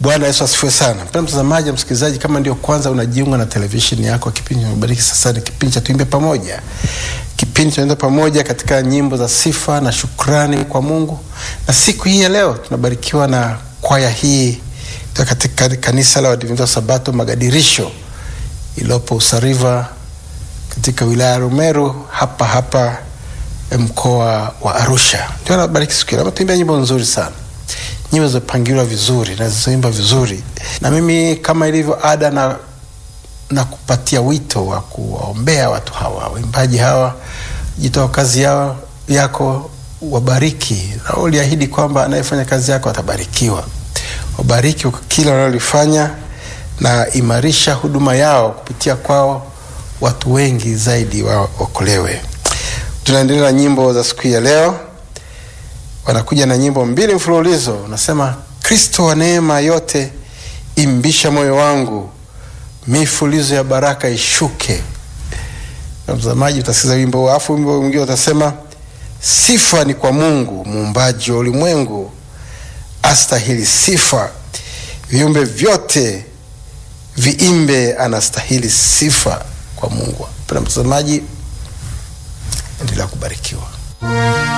Bwana Yesu asifiwe sana. Mpendwa mtazamaji, msikilizaji, kama ndio kwanza unajiunga na televisheni yako, kipindi cha sasa ni kipindi cha Tuimbe Pamoja, kipindi tunaenda pamoja katika nyimbo za sifa na shukrani kwa Mungu. Na siku hii ya leo tunabarikiwa na kwaya hii kutoka katika kanisa la Waadventista wa Sabato Magadirisho iliyopo Usariva katika wilaya ya Rumeru hapa hapa mkoa wa Arusha. Ndio nabariki siku hii. Tuimbia nyimbo nzuri sana nyimbo zimepangiliwa vizuri na zilizoimba vizuri, na mimi kama ilivyo ada na, na kupatia wito wa kuwaombea watu hawa waimbaji hawa, jitoa kazi yao yako, wabariki na uliahidi kwamba anayefanya kazi yako atabarikiwa. Wabariki kila wanalolifanya na imarisha huduma yao, kupitia kwao watu wengi zaidi waokolewe. Tunaendelea na nyimbo za siku ya leo wanakuja na nyimbo mbili mfululizo, unasema Kristo wa neema yote imbisha moyo wangu, mifulizo ya baraka ishuke. Na mtazamaji, utasikiza wimbo huu, alafu wimbo mwingine utasema sifa ni kwa Mungu muumbaji wa ulimwengu, astahili sifa, viumbe vyote viimbe, anastahili sifa kwa Mungu. Pena mtazamaji, endelea kubarikiwa.